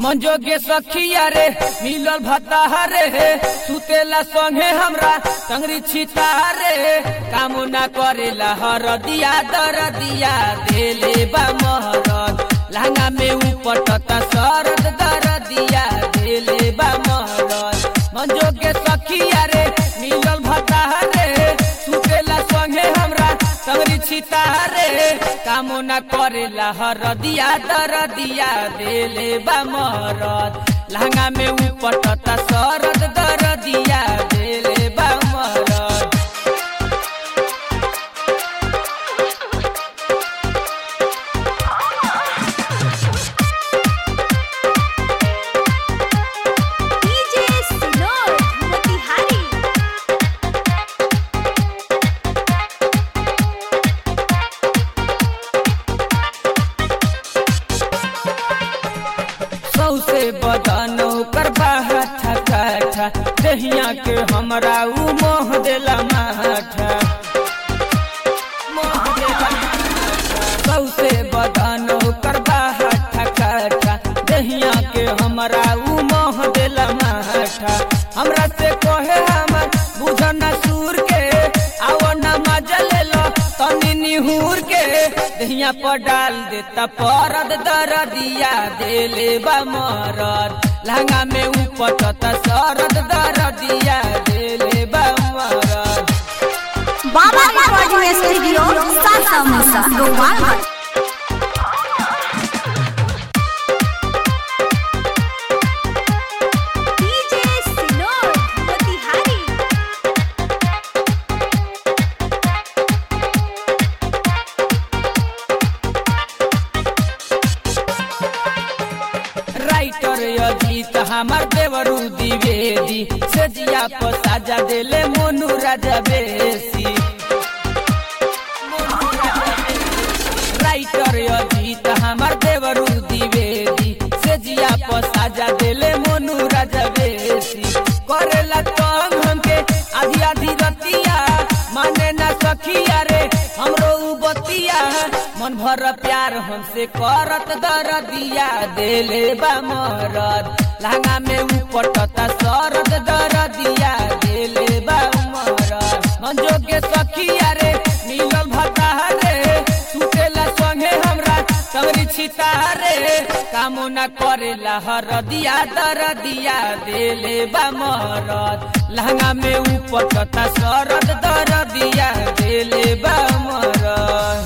मंजोगे सखिया रे मिलल भत्ता रे सुतेला संगे हमरा टंगरी छिता रे काम ना करेला हर दिया दर दिया देले बा महरत लहंगा में उपटता सरद दर दिया देले बा महरत मंजोगे सखिया रे मिलल भत्ता रे सुतेला संगे हमरा टंगरी छिता रे काम ना करेला हर दिया दर दिया देले बा महरत लहंगा में उपटता सरद दर दिया देले बा महरत डीजे सिनोर मोतिहारी सौसे बदन ओकर बाहा ठका दहिया के हमरा उ मोह देला माठा मोह देला माठा। सौसे बदन ओकर बाहा ठका दहिया के हमरा उ मोह देला माठा हमरा से कहे हमर बुझन सूर के आव न मजा ले लो तनी निहूर के दहिया पर डाल देता परद दर दिया देले बा मरद लहंगा में उपटता सरद दर दिया देले बा मरद बाबा रिकॉर्डिंग स्टूडियो सासा मुसा गोपालगंज डीजे सिनोर मोतिहारी राइटर अजीत हमार देवरू द्विवेदी से जिया पर साजा देले मोनू राजा बेसी राइटर अजीत हमार देवरू द्विवेदी से जिया पर साजा देले मोनू राजा बेसी करेला तंग हमके आधी आधी रतिया माने ना सखिया रे हमरो उ बतिया मन भर प्यार हमसे करत दर दिया देले बा मरद लहंगा में उपटता सरद दर दिया देले बा मरद मंजोगे सखिया रे मिलल भता रे सुतेला संगे हमरा तवरी छिता रे कामो ना करेला हर दिया दर दिया देले बा मरद लहंगा में उपटता सरद दर दिया देले बा मरद